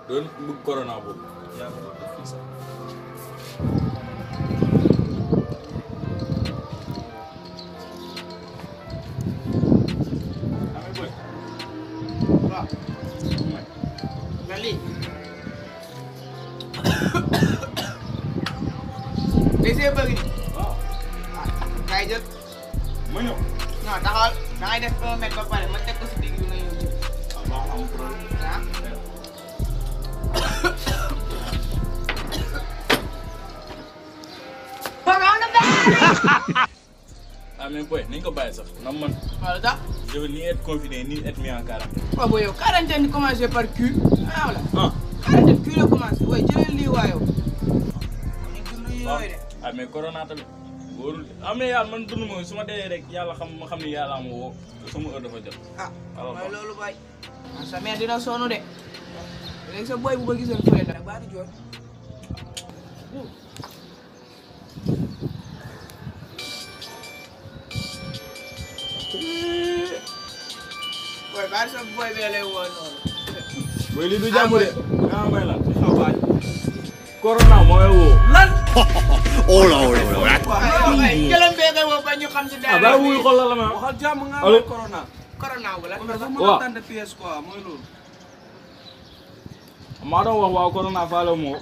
doon bëgg corona boobu yaa ko doon def fii sax amee boy waaw nga lii day see bëgg ni waaw ah kay jël ma ñëw non taxawal da ngay def un mètre ba pare ma teg ko si digg bi nga ñëw jël ah baax am problème ah amee boy nañ ko bàyyi sax nam man wala tax je veux ni être confiné ni être mis en quarantaine waaw booy yow quarantaine di commencé par Q ah wala ah quarantaine Q la commencé waaye jëlal lii waa yow ñu dund waaw yooyu de ah mais corona tamit wóorul de ah mais yàlla man dund ma su ma dee rek yàlla xam ma xam ni yàlla ma woo te sama heure dafa jot ah alors mooy loolu bay ah sa mère dina sonn de léegi sa boy bu ko gisoon fële nag baa di jooy boy baa sa boy bee lay woo noonu mooy lii du jàmm de ah may lan xaw baay corona mooy woo lan Hola, hola, hola. waaw jëlam bee koy woo ba ñu xam si ah dara baa wuy xool la la ma waxal jàmm nga Allo. am corona. corona wu la kon dafa mën Waaw. a tànn pièce quoi mooy loolu. maa doon wax waaw corona faale moo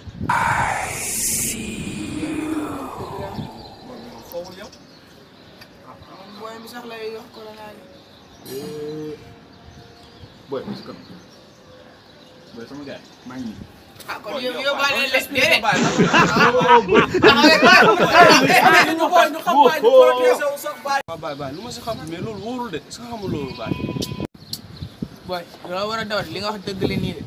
foofu yow. boy mi sax lay wax corona ni boy parce que boy sama gars maa ngi ah kon yow yow baa leen les expliqué déedéet baay. taxawee boy ñu xool ñu xam baay ñu protéger wu sax baay. waaw baay baay lu ma si xam mais loolu wóorul de est-ce que xamul loolu baay. boy loo war a dawat li nga wax dëgg la nii de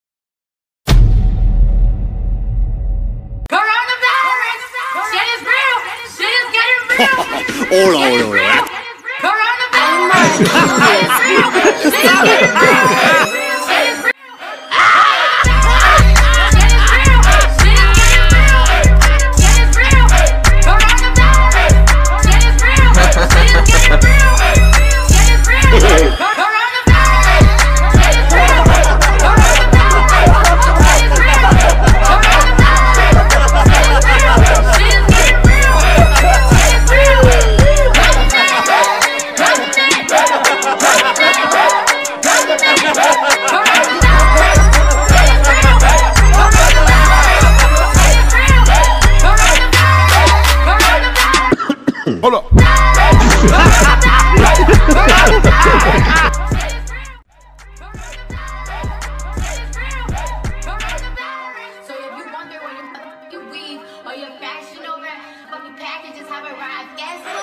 Coronavirus! Shit is real! Shit is getting real! Hola, hola, hola. Coronavirus! Shit is real! Shit is getting real! Shit is real! Shit is real! Shit is getting real! Shit is real! Coronavirus! Shit is real! Shit is getting real! Shit is real! Coronavirus! Shit is real! Hola. So if you wonder where your motherfucking weave or your fashion over fucking packages have arrived, guess